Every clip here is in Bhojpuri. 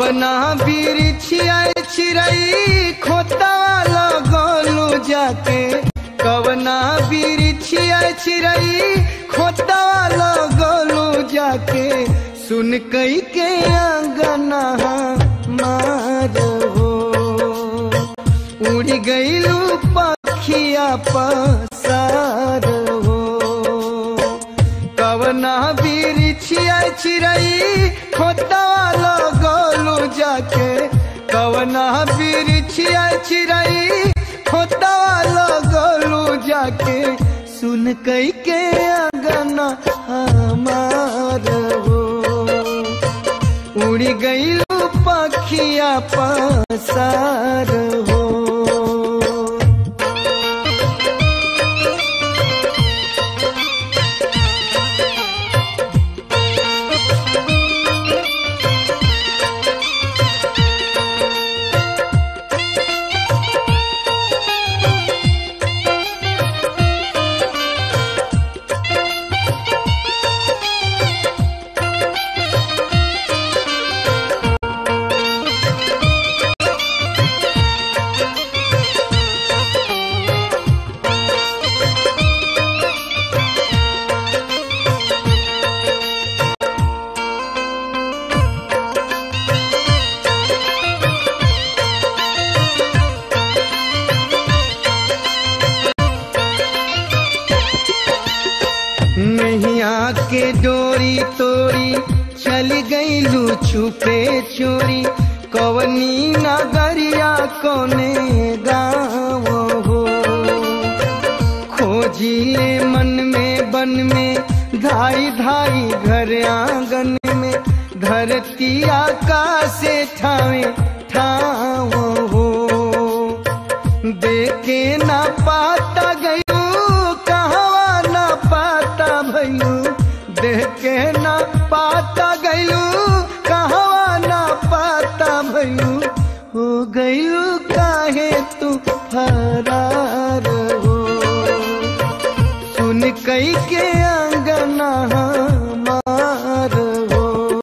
कवना बिरिछिया चिरई खोता लगलू जाके कवना बिरिछिया चिरई खोता लगलू जाके सुन कई के अंगना मार हो उड़ गईलू पखिया पसार हो कवना बिरिछिया चिरई खोता लगलू जाके कवना बिरिछिया चिरई खोता लगलू जाके सुन कई के अंगना हमार हो उड़ गईलू पखिया पसार हो नैया के डोरी तोरी चल गईलू छुपे चोरी कवनी नगरिया कोने गाँव हो खोजिले मन में बन में धाई धाई घर आंगन में धरती आकाश ठावे ठाव हो देखे ना पाता गयू कहवा ना पाता भयू देखे ना पाता गयू कहवा ना पाता भयू हो गयू काहे तू फरार हो सुन कई के अंगना हमार हो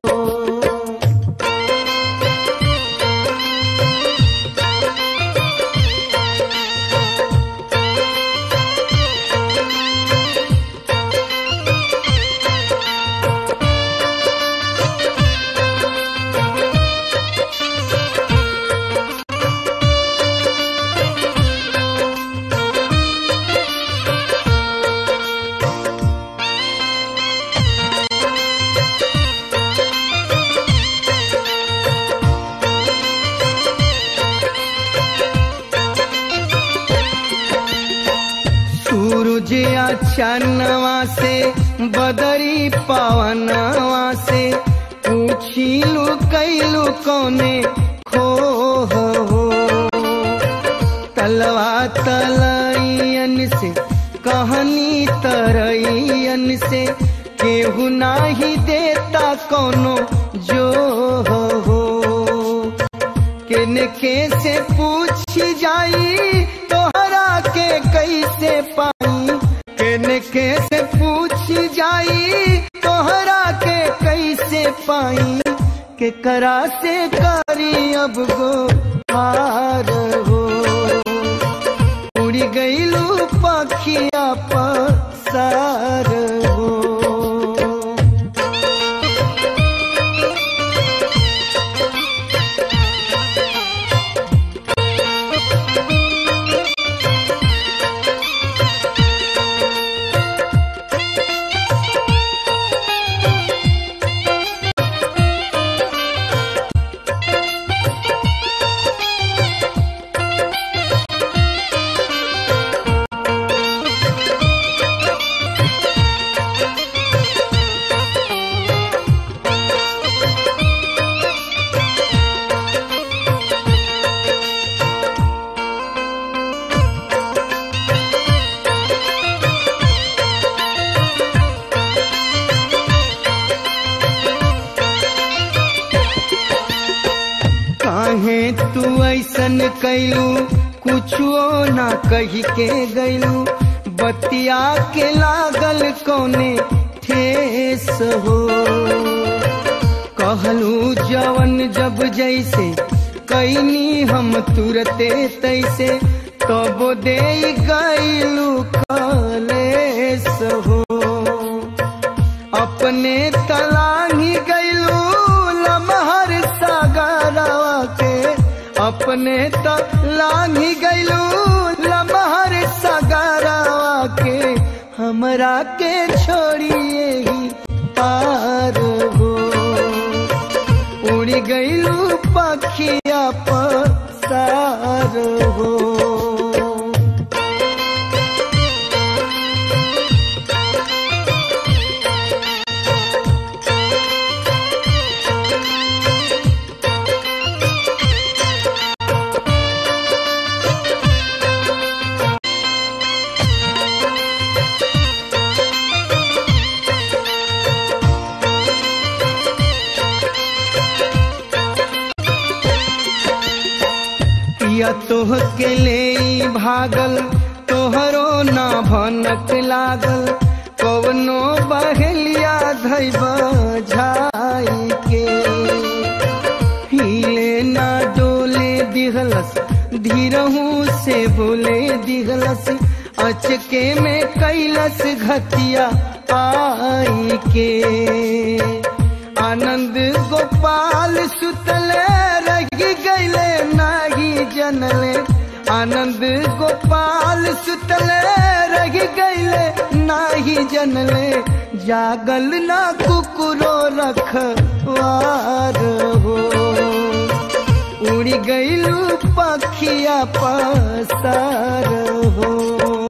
सूरज अचानवा से बदरी पवनवा से पूछिलू कैलू कोने खो हो तलवा तलैयन से कहनी तरैयन से केहू नाही देता कोनो जो हो किनके से पूछ जाई तोहरा के कैसे पाई किनके से पूछ जाई तोहरा के कैसे पाई के करा से करी अब गो हार हो उड़ी गईलू पखिया पसार हो काहे तू ऐसन कैलू कुछो ना कही के गैलू बतिया के लागल कोने ठेस हो कहलू जवन जब जैसे कैनी हम तुरते तैसे तब दे गईलू कलेस हो अपने तलाही गईलू लमहर सागरवा के अपने तलाही गईलू लमहर सागरवा के हमरा के छोड़िए ही पार हो उड़ गईलू पखिया पसार हो पिया तोह के ले भागल तोहरो ना भनक लागल कवनो बहेलिया धैब झाई के हिले ना डोले दिहलस धीरहू से बोले दिहलस अचके में कैलस घतिया आई के आनंद गोपाल सुतले रही गईले नाही जनले आनंद गोपाल सुतले रही गईले नाही जनले जागल ना कुकुरो रखवार हो उड़ी गईलू पखिया पसार